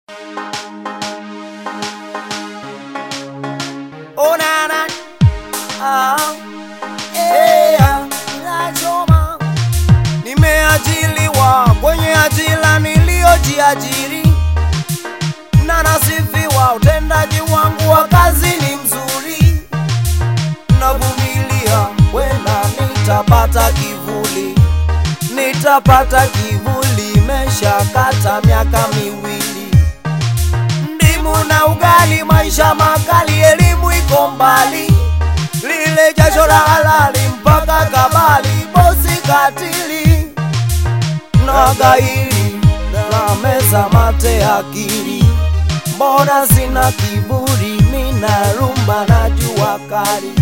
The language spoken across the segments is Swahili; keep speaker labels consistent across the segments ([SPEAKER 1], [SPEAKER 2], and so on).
[SPEAKER 1] Oh na na, ah, eh, ah, inachoma. Nimeajiliwa kwenye ajira niliyojiajiri na nasifiwa, utendaji wangu wa kazi ni mzuri, navumilia, wenda nitapata kivuli, nitapata kivuli, imeshakata miaka miwili ndimu na ugali, maisha makali, elimu iko mbali, lile jasho la halali mpaka kabali, bosi katili na gairi na meza mate akili, mbona sina kiburi, mina rumba na jua kali,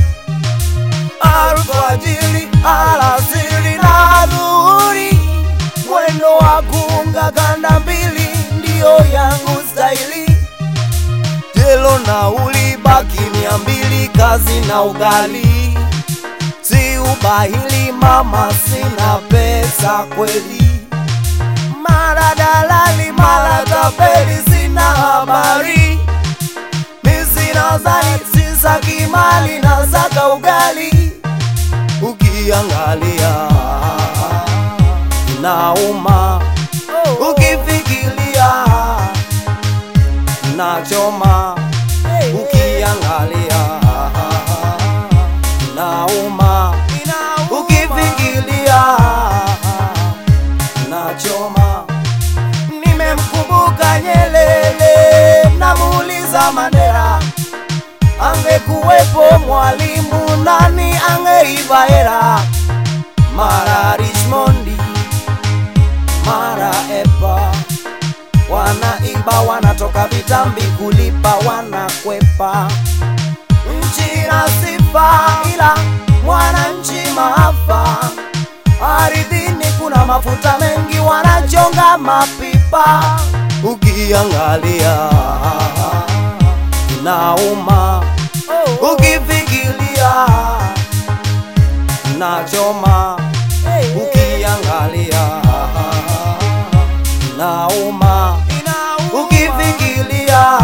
[SPEAKER 1] alfajiri, alasiri na dhuhuri, mwendo wa kuunga kanda mbili ndiyo yangu staili jelo na ulibaki mia mbili kazi na ugali, si ubahili mama, sina pesa kweli, mara dalali mara tapeli, sina habari, mi sina zani, sisaki mali na saka ugali, ukiangalia nauma, ukifikiria nachoma ukiangalia nauma ukifikiria nachoma nimemkumbuka Nyelele namuuliza Mandela angekuwepo mwalimu nani angeiva hera mara Richmondi mara Epa wanaiba wanatoka vitambi kulipa wanakwepa nchi na sifa ila mwananchi maafa ardhini kuna mafuta mengi wanachonga mapipa ukiangalia nauma ukifikiria nachoma ukiangalia nauma ukifikiria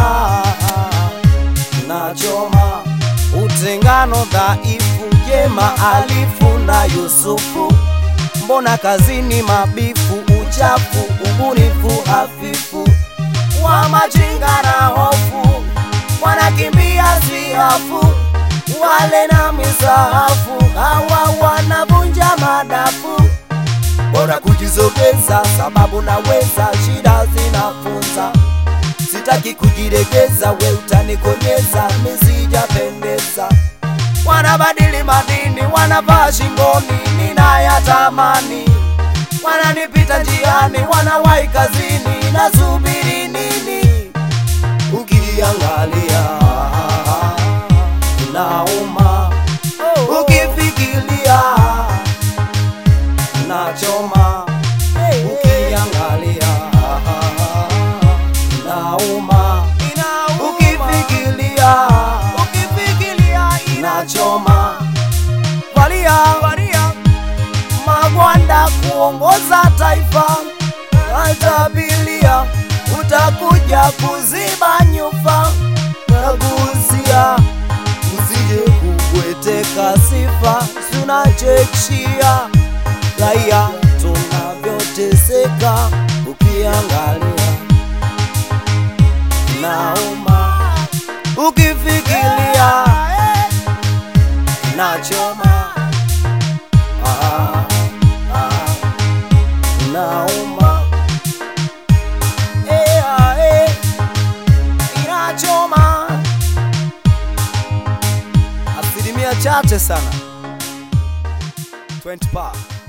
[SPEAKER 1] nachoma utengano dhaifu jema alifu na Yusufu mbona kazini mabifu uchafu ubunifu hafifu wa majinga na hofu wanakimbia siafu wale na misahafu hawa wanavunja madafu bora kujizogeza, sababu naweza, shida zinafunza. Sitaki kujiregeza, we utanikonyeza, misijapendeza. Wanabadili madini, wanavaa shingoni, ninayatamani. Wananipita njiani, wanawahi kazini, nasubiri nini? Ukiangalia nauma, ukifikiria nachoma ukiangalia nauma ukifikiria nachoma valia magwanda kuongoza taifa atabilia utakuja kuziba nyufa nagusia usije kubweteka sifa sunachekshia raia tunavyoteseka, ukiangalia nauma, ukifikiria nachoma, ah, ah, nauma eh, ah, eh, inachoma asilimia chache sana 20 pa